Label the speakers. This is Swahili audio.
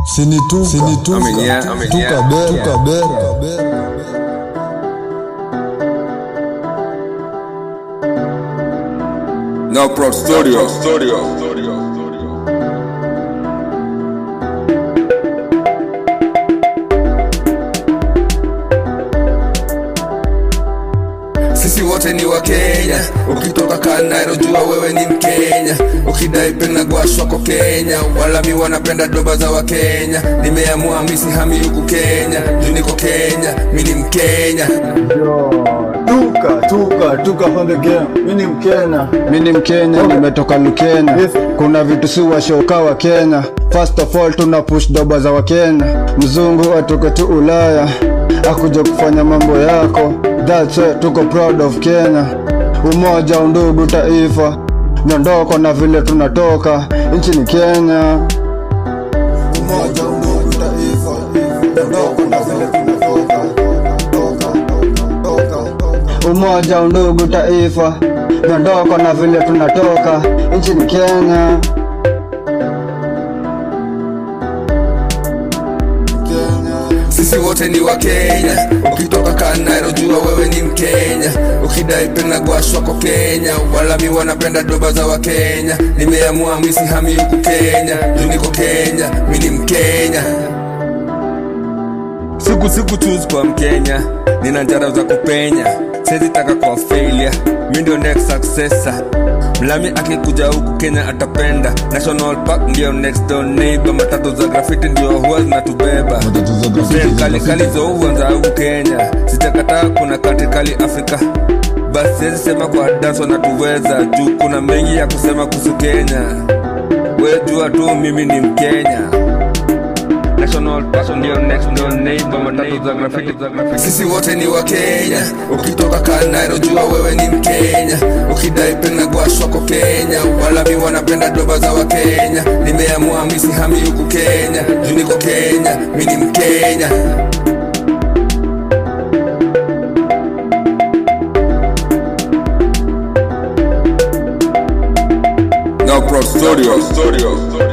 Speaker 1: Sinituka, sinituka,
Speaker 2: Amenyea, amenyea.
Speaker 1: tukabera, tukabera.
Speaker 2: No Pro Studio. Studio. Sisi wote ni wa Kenya, ukitoka Kanairo jua wewe ni Mkenya, ukidai pena gwashwako Kenya, wala mi wanapenda doba za Wakenya. Nimeamua misi hami huku Kenya, juu niko Kenya, mi ni Mkenya.
Speaker 3: Yo, tuka tuka tuka from the game. Mimi ni Mkenya.
Speaker 4: Mi ni Mkenya, nimetoka Lukenya.
Speaker 3: Yes.
Speaker 4: Kuna vitu si washoka wa Kenya. First of all tuna push doba za Wakenya. Mzungu atoke tu Ulaya akuja kufanya mambo yako. That's why tuko proud of Kenya. Umoja, undugu, taifa, miondoko na vile tunatoka. Nchi ni Kenya. Umoja, undugu, taifa, miondoko na vile tunatoka. Umoja, undugu, taifa, miondoko na vile tunatoka. Nchi ni Kenya.
Speaker 2: Sisi wote ni wa Kenya, ukitoka Kanairo jua wewe ni Mkenya, ukidai pena gwashwako Kenya, wala mi wanapenda doba za Wakenya. Nimeamua misi hami huku Kenya, juu niko Kenya, mi ni Mkenya. Siku siku choose kwa Mkenya, nina njara za kupenya, siwezi taka kwa failure, mi ndio next successor. Mlami akikuja huku Kenya atapenda National Park ndio next door neighbor, matatu za graffiti ndio huwa zinatubeba
Speaker 1: Matatu za graffiti
Speaker 2: Zen
Speaker 1: za
Speaker 2: kali
Speaker 1: graffiti.
Speaker 2: kali zo huanza huku Kenya, sijakataa kuna kati kali Afrika basi siwezi sema kwa dance wanatuweza juu kuna mengi ya kusema kuhusu Kenya. We jua tu mimi ni Mkenya. National Park ndio next door neighbor, matatu za graffiti za graffiti. Sisi wote ni wa Kenya, ukitoka Kanairo jua wewe ni Mkenya, ukidai pena gwashwako Kenya, wala mi wanapenda doba za Wakenya. Nimeamua misi hami huku Kenya, juu niko Kenya, mi ni Mkenya. No Pro Studio. Studio.